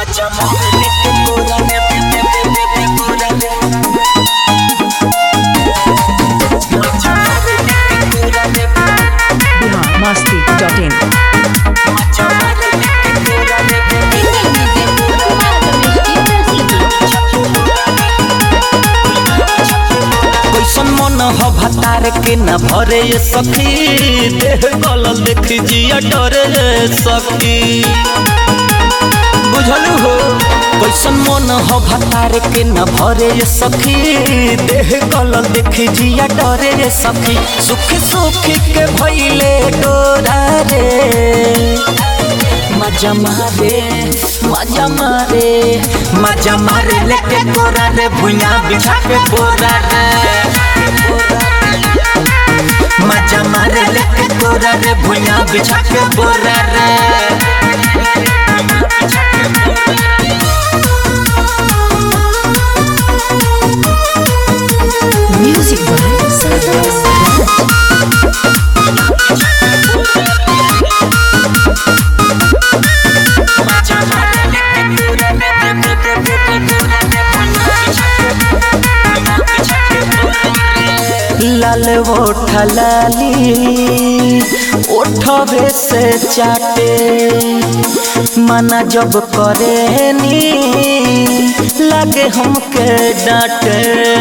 मजा मारने के पूरा ने पे पे पे पे पे पूरा ने मजा मारने के पूरा ने बिहार मस्ती डॉट इन मजा मारने के पूरा ने कैसन मन ह भतार के न भरे ये सखी देह गलल देख जिया डरे ये सखी बुझलू हो कैसन मन ह भतार के न भरे ये सखी देह गलल देख जिया डरे ये सखी सुख सुख के भइले डोरा रे मजा मारे मजा मारे मजा मारे लेके कोरा रे भुइया बिछा के बोरा रे मजा मारे लेके कोरा रे भुइया बिछा के बोरा रे म्यूजिक बाय सरफराज मजा मारे लेके कोरा रे लाल ओठ लाली ओठवे से चाटे मना जब करे नी लगे हमके डांटे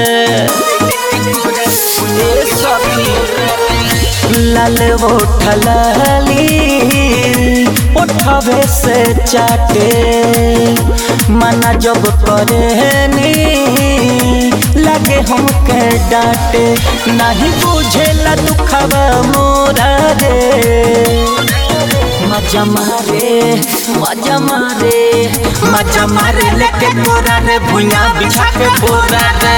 ए सखी लाल ओठ लाली ओठवे से चाटे मना जब करे नी लगे हमके डांटे नहीं बुझेला दुखवा मोरा रे मजा मारे मजा मारे मजा मारे लेके बोरा रे भुइया बिछा के बोरा रे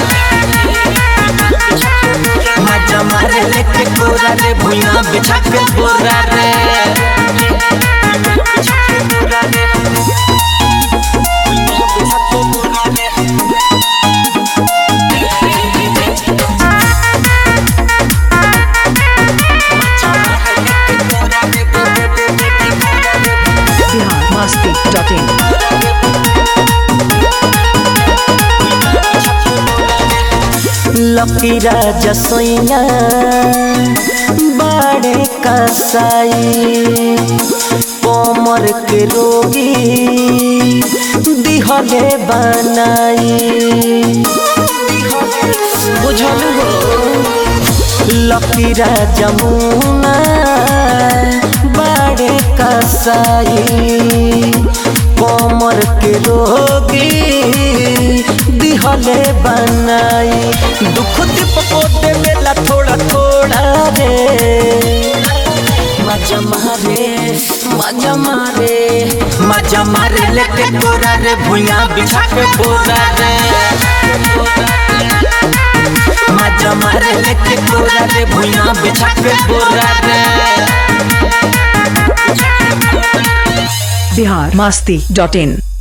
मजा मारे लेके बोरा रे भुइया बिछा के बोरा रे बिहार मस्ती डॉट इन लकी राजा सोइया बाड़े कसाई कोमर के रोगी दिहले बनाई बुझल हो लकी राजा मुना बाड़े कसाई कोमर के रोगी दिहले बनाई दुख दीपको देवेला थोड़ा थोड़ा रे मजा मारे मजा मारे मजा मारे लेके तोरा रे भुइया बिछा के बोरा रे मजा मारे लेके तोरा रे भुइया बिछा के बोरा रे बिहार मस्ती डॉट इन